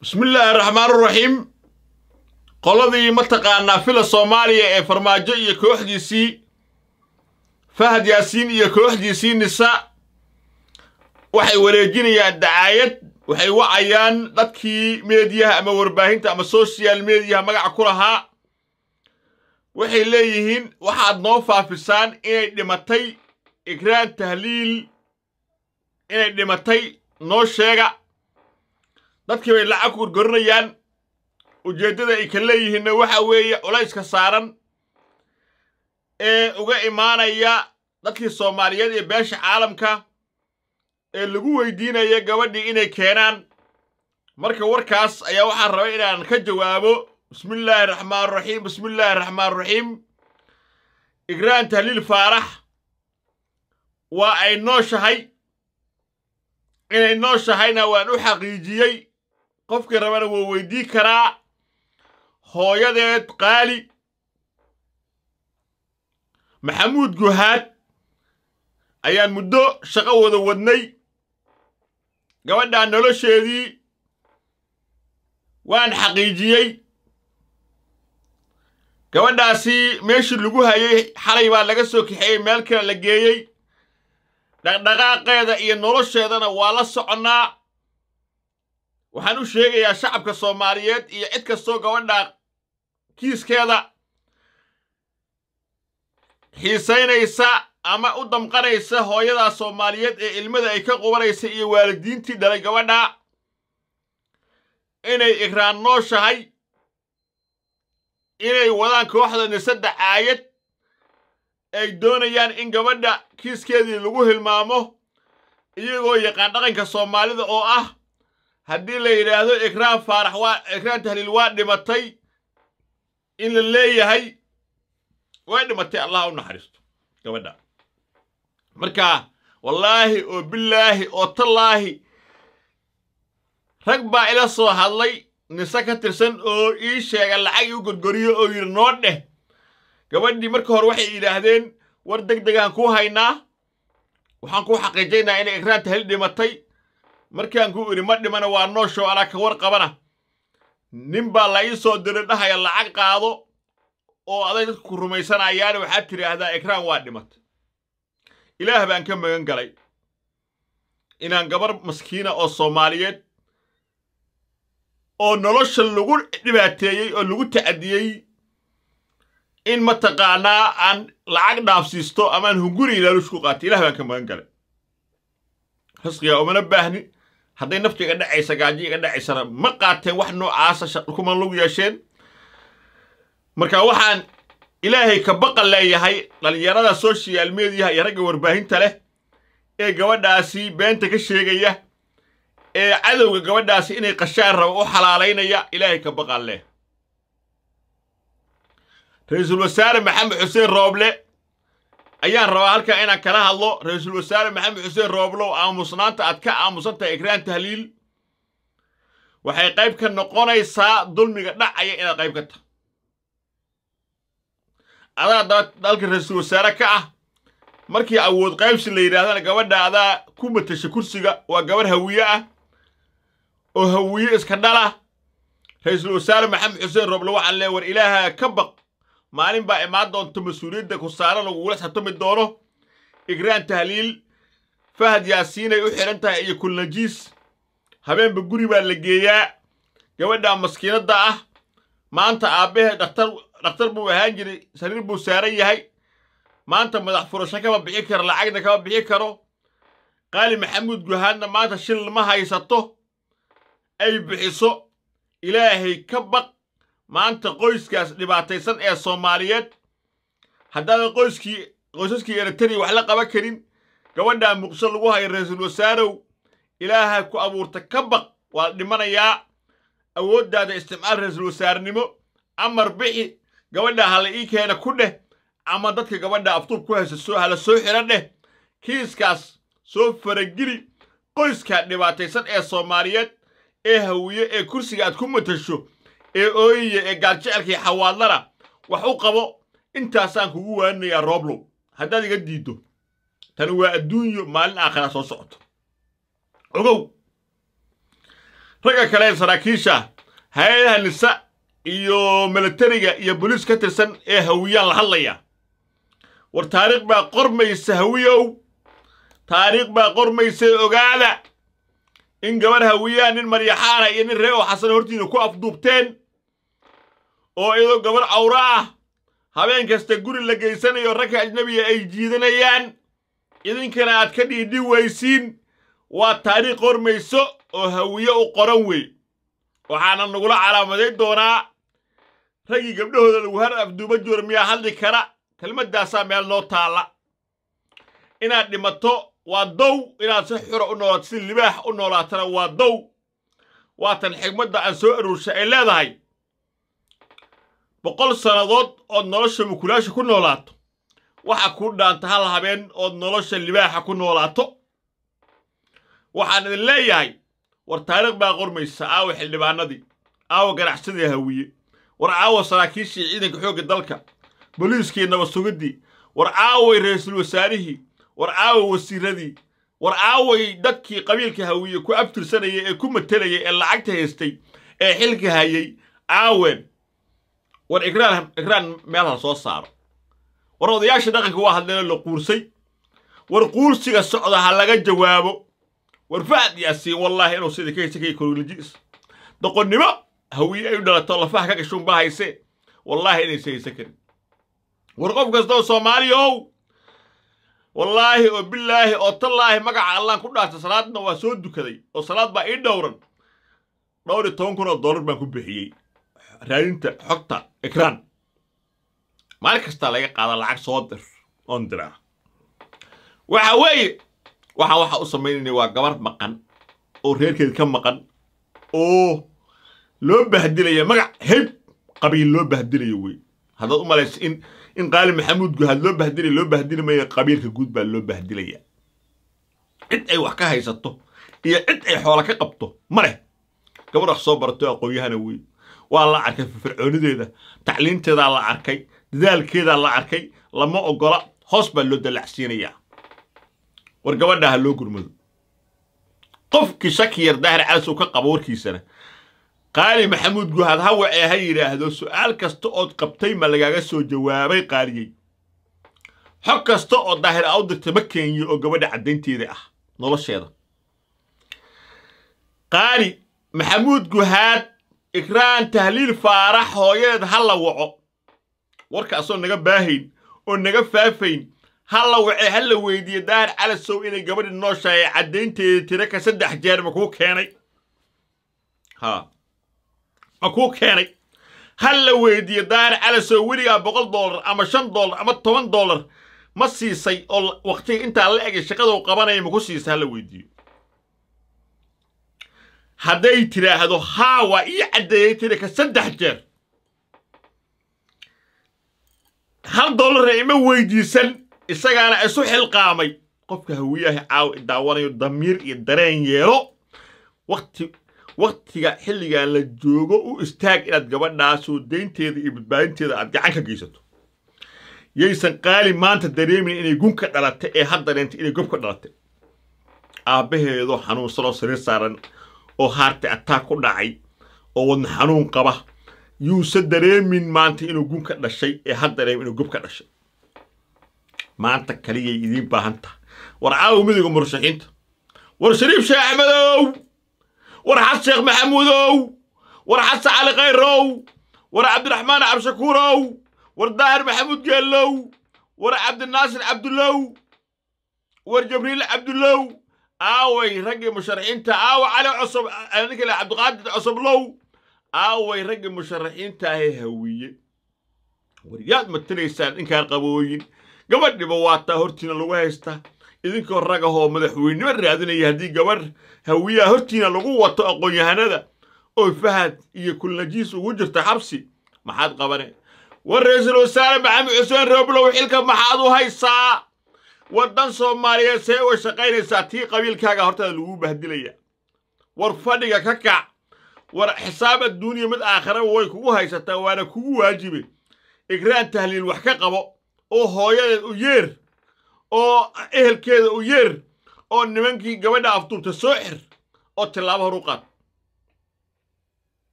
bismillaahi raxmaan raxiim qoladii mataqaanaa fila soomaaliya ee farmaajo iyo kooxdiisii fahad yaasiin iyo kooxdiisii nisa waxay wareejinayaan dacaayad waxay wacayaan dadkii meediyaha ama warbaahinta ama social mediyaha magaca ku lahaa waxay leeyihiin waxaad noo faafisaan inay dhimatay ikraan tahliil inay dhimatay noo sheega dadkii bay lacag ku gorgorinayaan ujeeddada ay ka leeyihiinna waxa weeye culayska saaran ee uga imaanaya dadkii soomaaliyeed ee beesha caalamka ee lagu weydiinaya gabadhii inay keenaan marka warkaas ayaa waxaan rabay inaan ka jawaabo bismillaahi raxmaan raxiim bismillaahi raxmaan raxiim igraan tahliil faarax waa ay nooshahay inay nooshahayna waan u xaqiijiyey qofkii rabana wuu weydii karaa hooyadeed qaali maxamuud guhaad ayaan muddo shaqo wada wadnay gabadhaa nolosheedii waan xaqiijiyey gabadhaasi meeshii lagu hayay xalay baa laga soo kaxeeyey meel kale la geeyey dhaqdhaqaaqeeda iyo nolosheedana waa la soconnaa waxaan u sheegayaa shacabka soomaaliyeed iyo cid kastoo gabadhaa kiiskeeda xiisaynaysa ama u damqanaysa hooyadaa soomaaliyeed ee ilmada ay ka qubanaysa iyo waalidiintii dhalay gabadhaa inay igraan nooshahay inay wadaan kooxda nisada caayad ay doonayaan in gabadha kiiskeedii lagu hilmaamo iyagoo yaqaan dhaqanka soomaalida oo ah haddii la yidhaahdo ikraan faarax waa ikraan tahliil waa dhimatay in la leeyahay way dhimatay allah u naxariisto gabadha marka wallaahi oo bilaahi oo tallaahi rag baa ila soo hadlay nise ka tirsan oo ii sheega lacag iu gorgoriyo oo yidhi noo dheh gabadhii marka hore waxay yidhaahdeen war deg degaan kuu haynaa waxaan kuu xaqiijaynaa inay ikraan tahliil dhimatay markaan kuu idhi ma dhimana waa nooshow anaa ka war qabana nin baa la ii soo diray dhahaya lacag qaado oo aday dadku ku rumaysanayaana waxaad tidhaahdaa ikraan waa dhimatay ilaah baan ka magan galay inaan gabar maskiina oo soomaaliyeed oo nolosha lagu dhibaateeyey oo lagu tacadiyey in mataqaanaa aan lacag dhaafsiisto amaan hunguri ilaalush ku qaatay ilah baan ka magan galay risqigaa umana baahni hadday nafti iga dhacaysa gaajo iga dhacaysana ma qaateen wax noocaasa kuma lagu yeesheen marka waxaan ilaahay ka baqan leeyahay dhallinyarada social mediyaha iyo ragga warbaahinta leh ee gabadhaasi beenta ka sheegaya ee cadowga gabadhaasi inay qashaan raba u xalaalaynaya ilaahay ka baqan leh ra-iisul wasaare maxamed xuseen rooble ayaan rabaa halkaa inaan kala hadlo ra-iisul wasaare maxamed xuseen rooblow aamusnaanta aad ka aamusantahay ikraan tahliil waxay qayb ka noqonaysaa dulmiga dhacaya inaad qayb ka tahay adaa daba dalka ra-iisul wasaare ka ah markii awood qaybsi la yidhaahdana gabadha adaa ku matasha kursiga waa gabarh hawiye ah oo hawiye iska dhala ra-iisul wasaare maxamed xuseen rooble waxaan lee war ilaaha ka baq maalin baa imaan doonta mas-uuliyadda ku saaran lagugula xatumi doono igraan tahliil fahad yaasiinay u xidhan tahay iyo kulnajiis habeenba guri baa la geeyaa gabadha maskiinadda ah maanta aabbahe dhakhtar dhakhtar buu ahaan jiray sariir buu saaran yahay maanta madax furasho kama bixi karo lacagna kama bixi karo qaali maxamuud guhaadna maanta shil ma haysato ay bixiso ilaahay ka baq maanta qoyskaas dhibaataysan ee soomaaliyeed haddaadan qoyskii qoysaskii eritariya wax la qaban karin gabadhaa muqsho lagu hayo ra-iisul wasaarow ilaaha ku abuurta ka baq waad dhimanayaa awooddaada isticmaal ra-iisul wasaarenimo amar bixi gabadhaa hala ii keena ku dheh ama dadka gabadha aftuub ku haysa soo hala soo xidhan dheh kiiskaas soo farageli qoyskaa dhibaataysan ee soomaaliyeed ee hawiye ee kursiga aad ku matasho ee ooyiya ee gaaljecelkii xawaadlana wax u qabo intaasaan kugu waaninayaa rooblow haddaad iga diiddo tani waa adduunyo maalin aakhira soo socoto ogow ragga kale ee saraakiisha hay-adaha nisa iyo milatariga iyo boliis ka tirsan ee hawiyaan la hadlaya war taariikh baa qormaysa hawiyow taariikh baa qormaysa ogaada in gabarh hawiyaha nin maryaxaana iyo nin ree oo xasan hortiina ku afduubteen oo iyadoo gabarh cawro ah habeen kasta guri la geysanayo ragka ajnabiga ay jiidanayaan idinkana aad ka dhiidhi waysiin waa taariikh qormayso oo hawiye u qoran wey waxaana nagula calaamadayn doonaa raggii gabdhahooda lagu har afduuba joor miyaa hadli kara kelmaddaasaa meel noo taalla inaad dhimato waa dow inaad si xura u noolaato si libaax u noolaatana waa dow waatan xigmadda aan soo aruurshay ay leedahay boqol sannadood ood nolosha mukulaasha ku noolaato waxa kuu dhaanta hal habeen ood nolosha libaaxa ku noolaato waxaan idin leeyahay war taariikh baa qormaysa aawa xildhibaanadii aawa ganacsadii hawiye war aawa saraakiishii ciidanka xoogga dalka boliiskii nabadsugiddii war aaway ra'iisul wasaarihii war aaway wasiiradii war aaway dadkii qabiilka hawiye ku abtirsanayay ee ku matelayay ee lacagta haystay ee xilka hayay aawen war igraan igraan meel ha soo saaro war odayaasha dhaqanka waa hadleeno la quursay war quursiga socda ha laga jawaabo war fahad yaasiin wallaahi inuu sida ka haysa kay kololjiis doqonnimo hawiye ay u dhalato lafaha ka gashuun baa haysee wallaahi inaysa haysan karin war qof kastoo soomaaliyow wallaahi oo bilaahi oo tallaahi magaca allaan ku dhaartay salaadna waa soo dukaday oo salaad baa ii dhowran dhowr iyo toban kun oo dollar baan ku bixiyey raadinta xogta ekraan maalin kastaa laga qaada lacag soo dir oon diraa waxa weeye waxaan waxa u samaynayna waa gabar maqan oo reerkeed ka maqan oo loo bahdilaya magac heb qabiil loo bahdilayo wey haddaad u malaysa in in qaali maxamuud guhaad loo bahdilaya loo bahdili maya qabiilka guud baa loo bahdilaya cid ay wax ka haysato iyo cid ay xoola ka qabto ma leh gabar wax soo barato aqoon-yahana wey waa la arkay firfircoonideeda tacliinteedaa la arkay dadaalkeedaa la arkay lama ogola hoos baa loo dalacsiinayaa war gabadhaa ha loo gurmado qofkii shaki yar daahir calis uu ka qabo warkiisana qaali maxamuud guhaad ha wacee ha yidhaahdo su'aal kasta ood qabtay ma lagaaga soo jawaabay qaaliyey xog kasta oo daahir a u dirtay ma keenyo oo gabadha caddaynteeda ah nolosheeda qaali maxamuud guhaad ikraan tahliil faarax hooyadeed ha la waco warkaasoo naga baahayn oo naga faafayn ha la wacee ha la weydiiye daahir calasow inay gabadhi nooshahay caddaynteeda tira ka saddex jeer ma kuu keenay ha ma kuu keenay ha la weydiiye daahir calasow weligaa boqol dollar ama shan dollar ama toban dollar ma siisay oo waqtiga intaa la egay shaqaduu qabanaya maku siisa ha la weydiiyo hadday tidhaahdo haa waa ii caddeeyey tira ka saddex jeer hal dollara ima weydiisan isagaana isu xilqaamay qofka hawiyaha caawa daawanayo damiir iyo dareen yeelo waqti waqtiga xilligan la joogo u istaag inaad gabadhaasoo daynteeda iyo badbaadinteeda aad gacan ka geysato yaysan qaali maanta dareemin inay gun ka dhalatay ee had dareentay inay gob ka dhalatay aabbaheedoo xanuunsanoo sariir saaran oo haarti ataag ku dhacay oo wadna xanuun qaba yuusan dareemin maanta inuu gun ka dhashay ee had dareemin inuu gob ka dhashay maanta kaliyay idiin baahan taha war caawa midowga murashaxiinta war shariif sheekh axmedow war xas sheekh maxamuudow war xasan cali khayrow war cabdiraxmaan cabshakuurow war daahir maxamuud geellow war cabdinaasir cabdulow war jabriil cabdulow aaway raggii musharaxiinta aawa cali cosob ninka le cabdiqaadir cosoblow aaway raggii musharaxiinta ahee hawiye war yaad matalaysaan ninkaan qabooyin gabadhiba waataa hortiina lagu haystaa idinkoo ragahoo madaxweynimo raadinaya haddii gabadh hawiyaha hortiina lagu wato aqoon-yahanada oo fahad iyo kulnajiis ugu jirta xabsi maxaad qabane war ra-iisul wasaare maxamed xuseen rooblow xilka maxaad u haysaa waddan soomaaliyeed see uga shaqaynaysaa tii qabiilkaaga hortaada lagu bahdilaya war fadhiga ka kac war xisaab adduuniya mid aakhiraba way kugu haysataa waana kugu waajibe igraan tahliil wax ka qabo oo hooyadeed u yeer oo ehelkeeda u yeer oo nimankii gabadha afduubta soo xir oo tillaabo hor u qaad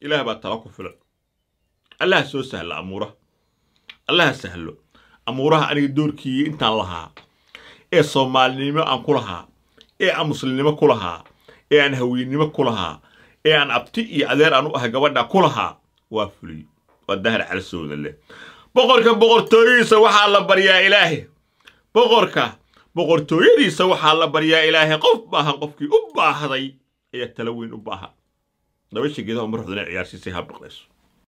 ilaah baa tala ku filan allaha soo sahla amuuraha allaha sahlo amuuraha aniga doorkiiyo intaan lahaa ee soomaalinimo aan ku lahaa ee aan muslimnimo ku lahaa ee aan haweennimo ku lahaa ee aan abti iyo adeer aan u ahay gabadha ku lahaa waa fuliyo waa dahar calasooda leh boqorka boqortooyadiisa waxaa la baryaa ilaahay boqorka boqortooyadiisa waxaa la baryaa ilaahay qof baahan qofkii u baahday ayaa tala weyn u baahan dabasha geedaha uma ruxdana ciyaarsiisay habdhaqlayso